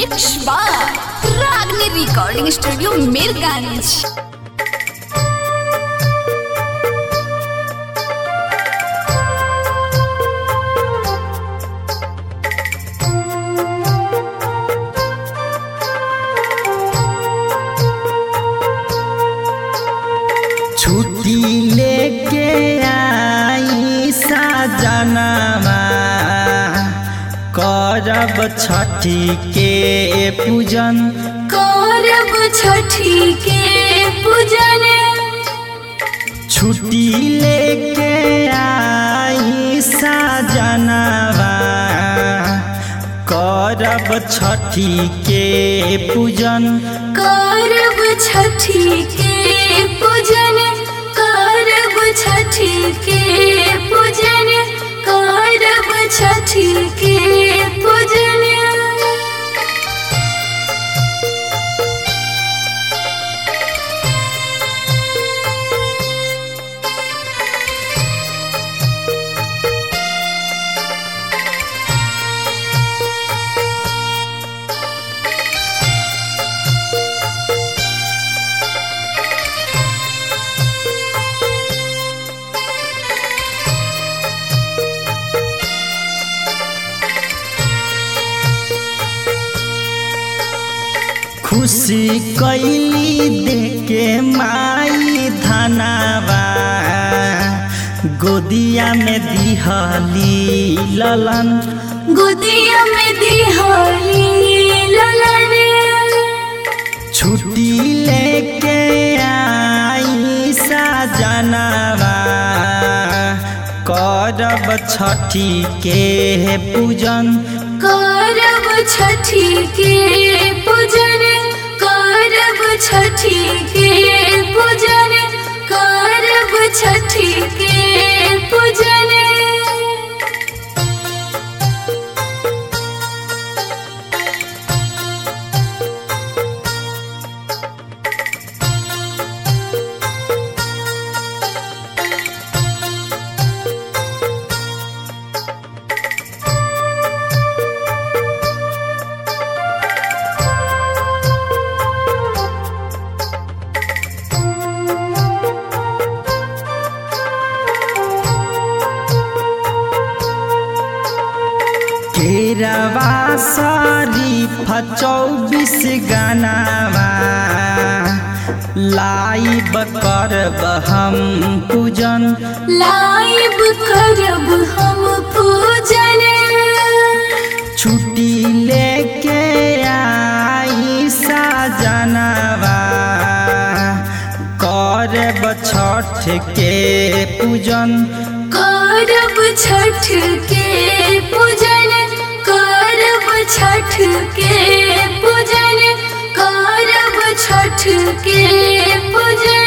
Mix बार रागनी recording studio Mirganj छुट्टी लेके आई साजनामा करब छठी के पूजन करब छठी के पूजन छुट्टी लेके आई साजनामा करब छठी के पूजन करब छठी के पूजन करब छठी के पूजन करब छठी के पूजन खुशी कैली देके माई धनावा गोदिया में दिहली ललन गोदिया में दिहाली ललन छुट्टी लेके आई साजनावा करब छठी के पूजन करब छठी के पूजन करब छठी के पूजन करब छठी के पूजन केरवा शरीफ चौबीस गानावा लाइब करब हम पूजन लाइब करब हम पूजन छुट्टी लेके आई साजनावा करब छठ के पूजन करब छठ के पूजन करब छठ के पूजन करब छठ के पूजन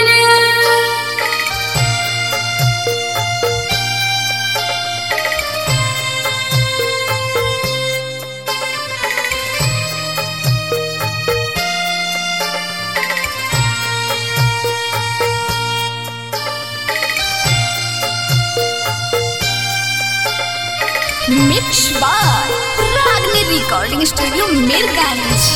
मिक्स बार रागनी रिकॉर्डिंग स्टूडियो मीरगंज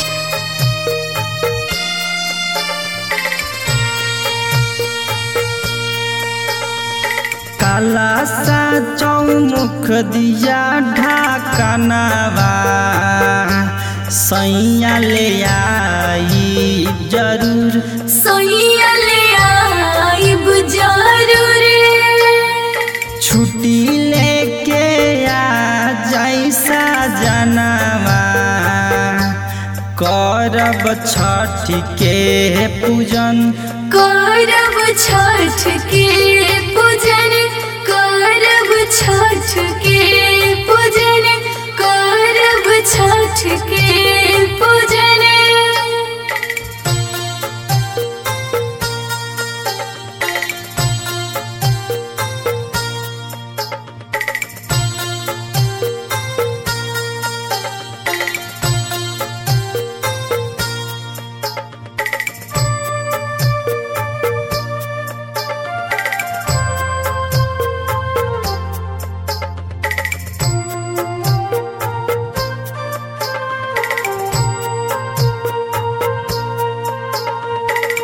काला सा चौमुख दिया ढाकनावा सैया ले आई जरूर सोइले आइब जरूर छुट्टी लेके आ जैसा जनावा करब छठ के पूजन करब छठ के पूजन करब छठ के पूजन करब छठ के पूजन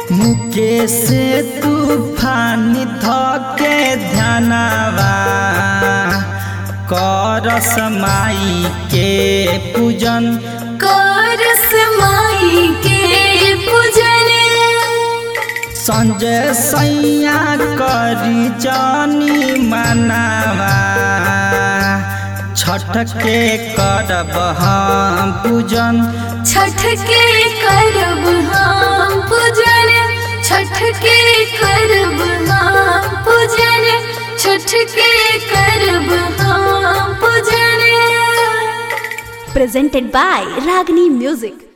मुकेश तूफान धके ध्यानवा करस माई के पूजन करस माई के पूजन संजय सैया करी जानी मनावा छठ के करब हम पूजन छठ के करब हम पूजन छठ के करब हम पूजन छठ के करब हम पूजन presented by Ragini Music.